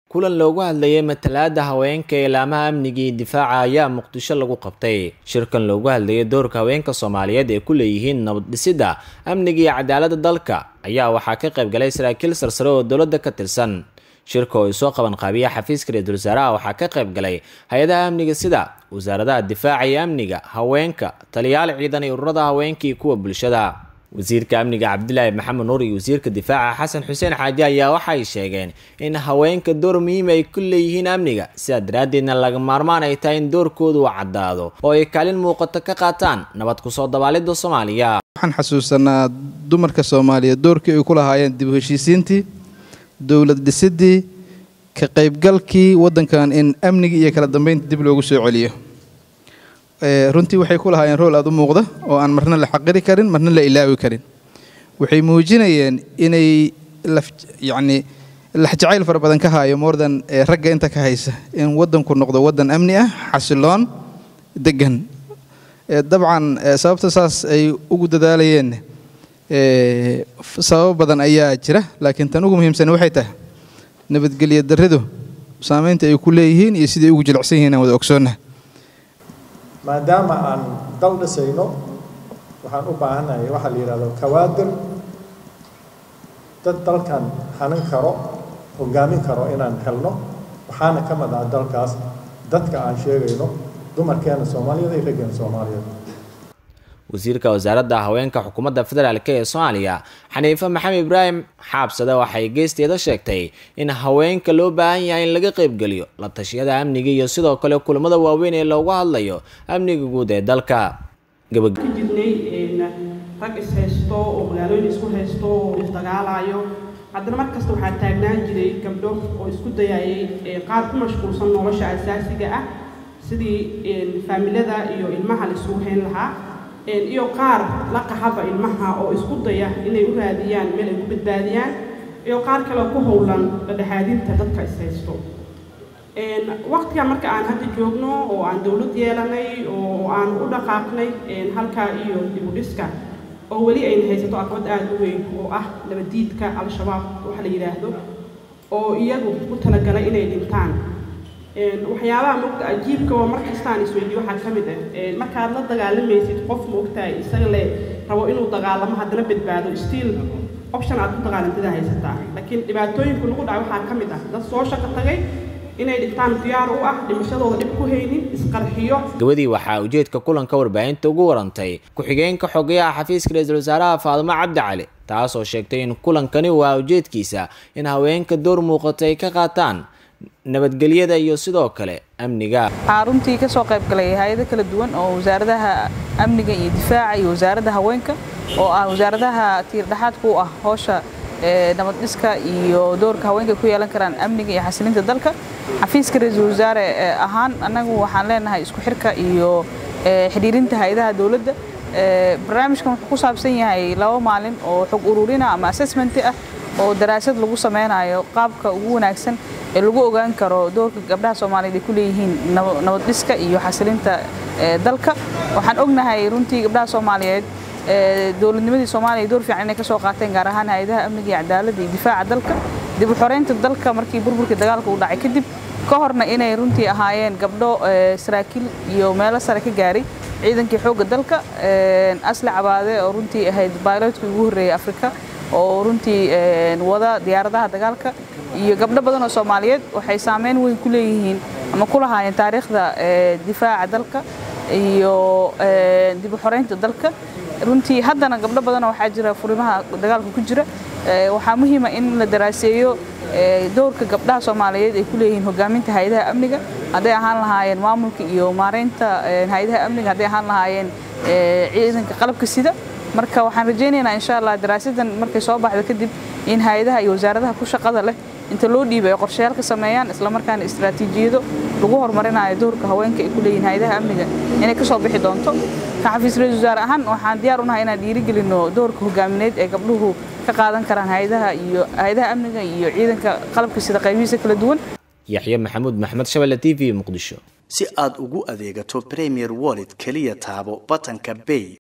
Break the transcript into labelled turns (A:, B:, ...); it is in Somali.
A: kulan loogu hadlayay matalaada haweenka ee laamaha amniga iyo difaaca ayaa muqdisho lagu qabtay shirkan loogu hadlayay doorka haweenka soomaaliyeed ee ku leeyihiin nabad dhisidda amniga iyo cadaaladda dalka ayaa waxaa ka qayb galay saraakiil sarsare oo dowladda ka tirsan shirka oo ay soo qaban qaabiya xafiiska ra-iisul wasaaraha waxaa ka qayb galay hay-adaha amniga sida wasaaradaha difaaca iyo amniga haweenka taliyaal ciidan iyo ururada haweenka iyo kuwa bulshada wasiirka amniga cabdilaahi maxamed nuur iyo wasiirka difaaca xasan xuseen xaaji ayaa waxay sheegeen in haweenka door muhiim ay ku leeyihiin amniga sidaa daraaddeedna laga maarmaan ay tahay in doorkoodu uu caddaado oo ay kaalin muuqato ka qaataan nabad kusoo dabaalidda soomaaliya
B: waxaan xasuusanaa dumarka soomaaliyeed doorkii ay ku lahaayeen dib u heshiisiintii dowlad dhisidii ka qaybgalkii waddankan in amnigii iyo kala dambeynta dib loogu soo celiyo runtii waxay ku lahaayeen rool aada u muuqda oo aan marna la xaqiri karin marna la ilaawi karin waxay muujinayeen inay yacni laxjacayl fara badan ka haayo moordan ragga inta ka haysa in waddanku noqdo waddan amni ah xasiloon degan dabcan sababta saas ay ugu dadaalayeen sababo badan ayaa jira laakiin tan ugu muhiimsan waxay tahay nabadgelyo darridu saamaynta ay ku leeyihiin iyo siday ugu jilicsan yihiin aan wada ogsoonnah
C: maadaama aan dal dhisayno waxaan u baahannahay waxaa la yidhahdo kawaadir dad dalkan hanan karo hogaamin karo inaan helno waxaana ka mid ah dalkaas dadka aan sheegayno dumarkeena soomaaliyeed iyo raggeena soomaaliyeed
A: wasiirka wasaaradda haweenka xukuumadda federaalk ee soomaaliya xaniife maxamed ibraahim xaabsade waxay geesteeda sheegtay in haweenka loo baahan yahay in laga qaybgeliyo la tashiyada amniga iyo sidoo kale kulamada waaweyn ee loogu hadlayo amniga guud ee dalka
D: ka jirnay rag ishaysto oo magaalooyin isku haysto oo isdagaalayo haddana mar kasta waxaa taagnaan jiray gabdho oo isku dayayay qaar ku mashquulsan nolosha asaasiga ah sidii faamilada iyo ilmaha la isugu hayn lahaa iyo qaar la qaxaba ilmaha oo isku daya inay u raadiyaan meel ay ku badbaadiyaan iyo qaar kale ku howlan dhadhexaadinta dadka ishaysto waqtiga marka aan hadda joogno oo aan dowlad yeelanay oo aan u dhaqaaqnay halkaa iyo dibudhiska oo weli ayna haysato aqbad aada u weyn oo ah nabadiidka al-shabaab waxa la yidhaahdo oo iyagu ku talagalay inay dhintaan waxyaabaha mogta ajiibka waa mar kastaan isweydiyo waxaa ka mid ah markaad la dagaalamaysid qof moogtahay isaga le rabo inuu dagaalamo haddana badbaado stiil option aad ku dagaalantada haysataa laakiin dhibaatooyinka lagu dhaca waxaa ka mid ah dad soo shaqo tagay inay dhintaan diyaar u ah dhimashadooda dhib ku haynin isqarxiyo
A: gabadii waxaa ujeedka kulanka warbaahinta ugu warantay ku-xigeenka xogayaha xafiiska ra-iisul wasaaraha faadimo cabdi cali taasoo sheegtay in kulankani waa ujeedkiisa in haweenka door muuqato ay ka qaataan nabadgelyada iyo sidoo kale amniga
E: waxaa runtii ka soo qayb galay hay-ado kala duwan oo wasaaradaha amniga iyo difaaca iyo wasaaradda haweenka oo ah wasaaradaha tiirdhexaadka u ah howsha nabad dhiska iyo doorka haweenka ku yeelan karaan amniga iyo xasilinta dalka xafiiska ra-iisul wasaare ahaan annagu waxaan leenahay isku xirka iyo xidhiirinta hay-adaha dowladda barnaamijkan wuxuu ku saabsan yahay laba maalin oo xog ururina ama assessment ah oo daraasad lagu sameynayo qaabka ugu wanaagsan ee lagu ogaan karo doorka gabdhaha soomaaliyeed ay ku leeyihiin nabad dhiska iyo xasilinta dalka waxaan ognahay runtii gabdhaha soomaaliyeed dowladnimadii soomaaliya door fiican inay ka soo qaateen gaar ahaan hay-adaha amniga iyo cadaaladda iyo difaaca dalka dib u xoreynta dalka markii burburkii dagaalka uu dhacay kadib ka horna inay runtii ahaayeen gabdho saraakiil iyo meelo sare ka gaaray ciidankii xoogga dalka asli cabaade oo runtii ahayd bailotkii ugu horreeyay afrika oo runtii wada diyaaradaha dagaalka iyo gabdho badan oo soomaaliyeed waxay saameyn weyn ku leeyihiin ama ku lahaayeen taariikhda difaaca dalka iyo dib u xoreynta dalka runtii haddana gabdho badanoo waxaa jira furimaha dagaalka ku jira waxaa muhiima in la daraaseeyo doorka gabdhaha soomaaliyeed ay ku leeyihiin hogaaminta hay-adaha amniga hadday ahaan lahaayeen maamulka iyo maareynta hay-adaha amniga hadday ahaan lahaayeen ciidanka qalabka sida marka waxaan rajaynaynaa insha allah daraasadan markay soo baxdo kadib in hay-adaha iyo wasaaradaha ku shaqada leh inta loo dhiibay ay qorshayaal ka sameeyaan islamarkaana istaraatiijiyado lagu horumarinayo doorka haweenka ay ku leeyihiin hay-adaha amniga inay ka soo bixi doonto ka xafiis ra-iisul wasaare ahaan waxaan diyaar unahay inaan dhiirigelino doorka hogaamineed ee gabdhuhu ka qaadan karaan hay-adaha iyo hay-adaha amniga iyo ciidanka qalabka sida qaybihiisa kala duwan
A: yaxye maxamuud maxmed shabelle t v muqdisho
F: si aad ugu adeegato premier wallet keliya taabo batanka bay